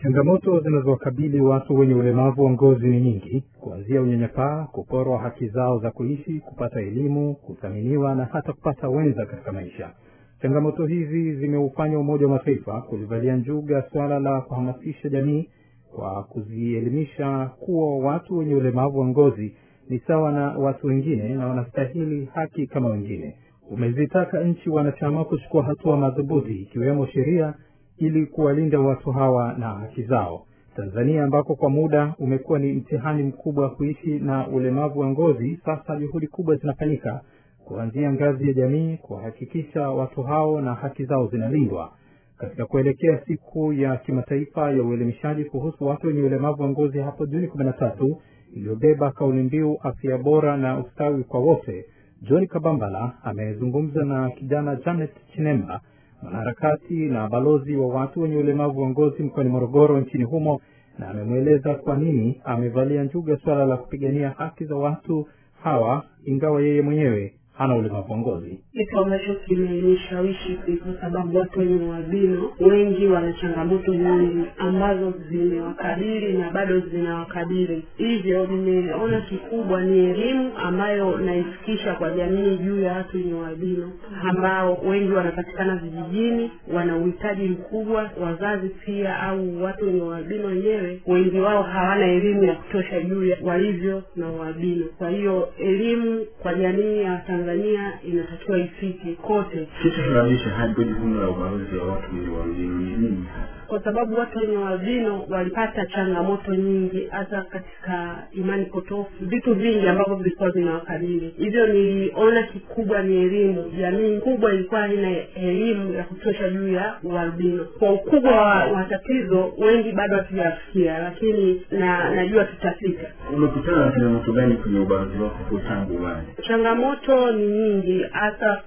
Changamoto zinazowakabili watu wenye ulemavu wa ngozi ni nyingi, kuanzia unyanyapaa, kuporwa haki zao za kuishi, kupata elimu, kuthaminiwa na hata kupata wenza katika maisha. Changamoto hizi zimeufanya Umoja wa Mataifa kulivalia njuga swala la kuhamasisha jamii kwa kuzielimisha kuwa watu wenye ulemavu wa ngozi ni sawa na watu wengine na wanastahili haki kama wengine. Umezitaka nchi wanachama kuchukua hatua madhubuti ikiwemo sheria ili kuwalinda watu hawa na haki zao. Tanzania ambako kwa muda umekuwa ni mtihani mkubwa wa kuishi na ulemavu wa ngozi, sasa juhudi kubwa zinafanyika kuanzia ngazi ya jamii kuhakikisha watu hao na haki zao zinalindwa. Katika kuelekea siku ya kimataifa ya uelimishaji kuhusu watu wenye ulemavu wa ngozi hapo Juni kumi na tatu iliyobeba kauli mbiu afya bora na ustawi kwa wote, John Kabambala amezungumza na kijana Janet Chinemba mwanaharakati na balozi wa watu wenye ulemavu wa ngozi mkoani Morogoro nchini humo, na amemweleza kwa nini amevalia njuga suala la kupigania haki za watu hawa, ingawa yeye mwenyewe hana ulemavu wa ngozi. Kitu ambacho kimenishawishi ni kwa sababu watu wenye ualbino wengi wana changamoto nyingi ambazo zimewakabili na bado zinawakabili. Hivyo nimeona kikubwa ni elimu ambayo naifikisha kwa jamii juu ya watu wenye ualbino ambao wengi wanapatikana vijijini, wana uhitaji mkubwa. Wazazi pia au watu wenye ualbino wenyewe, wengi wao hawana elimu ya kutosha juu ya walivyo na ualbino. Kwa hiyo elimu kwa jamii ya Tanzania inatakiwa ifike kote, Kitu kinabisha hadi jukumu la ubalozi wa watu wenye ualbino ni nini hasa? kwa sababu watu wenye ualbino walipata changamoto nyingi, hata katika imani potofu, vitu vingi ambavyo vilikuwa vinawakabili. Hivyo niliona kikubwa ni elimu. Jamii kubwa ilikuwa haina elimu ya kutosha juu ya ualbino. Kwa ukubwa wa, wa tatizo, wengi bado hatujafikia, lakini na najua tutafika. Umekutana na changamoto gani kwenye ubalozi wako kwa tangu uanze? Changamoto ni nyingi, hasa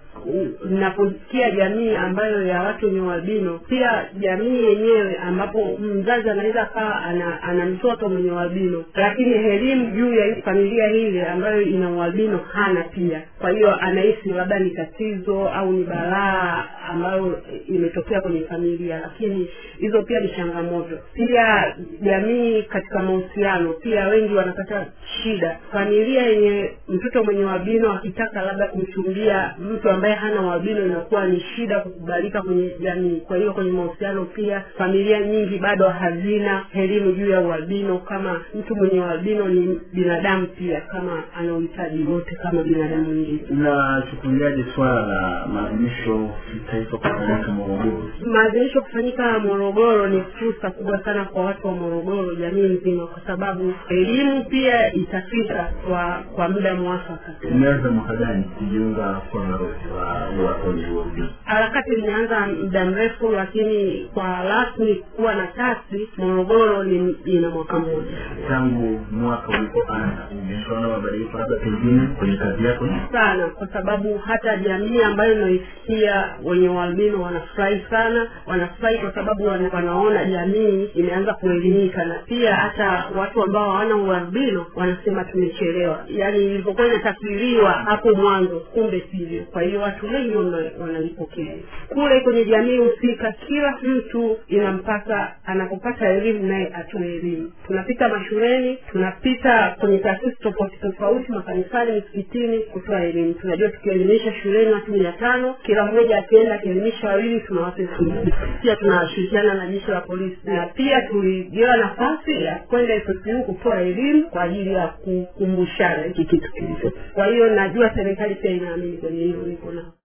naposikia jamii ambayo ya watu wenye ualbino, pia jamii yenyewe ambapo mzazi anaweza akawa ana, ana mtoto mwenye ualbino, lakini elimu juu ya hii familia hile ambayo ina ualbino hana pia. Kwa hiyo anahisi labda ni tatizo au ni balaa ambayo imetokea kwenye familia, lakini hizo pia ni changamoto. Pia jamii katika mahusiano, pia wengi wanapata shida. Familia yenye mtoto mwenye ualbino akitaka labda kumchumbia mtu ambaye hana ualbino, inakuwa ni shida kukubalika kwenye jamii. Kwa hiyo kwenye mahusiano pia familia nyingi bado hazina elimu juu ya ualbino, kama mtu mwenye ualbino ni binadamu pia, kama ana uhitaji wote kama binadamu mwingine. Unachukuliaje swala la maadhimisho kitaifa kufanyika Morogoro? Maadhimisho kufanyika Morogoro ni fursa kubwa sana kwa watu wa Morogoro, jamii nzima, kwa sababu elimu pia itafika kwa kwa muda mwafaka. Umeanza mwaka gani kujiunga kwa balozi wa wa wenye ualbino? Harakati imeanza muda mrefu, lakini kwa rasmi kuwa na tasi Morogoro ni ina mwaka mmoja Tangu mwaka ulipoanza umeshaona mabadiliko labda pengine kwenye kazi yako? sana, kwa sababu hata jamii ambayo inaisikia wenye ualbino wanafurahi sana, wanafurahi kwa sababu wana, wanaona jamii imeanza kuelimika, na pia hata watu ambao hawana ualbino wanasema tumechelewa, yaani ilivyokuwa inatafsiriwa hapo mwanzo, kumbe sivyo. Kwa hiyo watu wengi wana- wanalipokea kule kwenye jamii husika. Kila mtu inampasa anapopata elimu naye atoe elimu. Tunapita mashuleni, tunapita kwenye taasisi tofauti tofauti, makanisani, misikitini kutoa elimu. Tunajua tukielimisha shuleni watu mia tano, kila mmoja akienda akielimisha wawili, tunawapa elfu mbili. Pia tunashirikiana na jeshi la polisi, na pia tuligewa nafasi ya kwenda FSU kutoa elimu kwa ajili ya kukumbushana hiki kitu kilicho. Kwa hiyo najua serikali pia inaamini kwenye hilo, niko nao.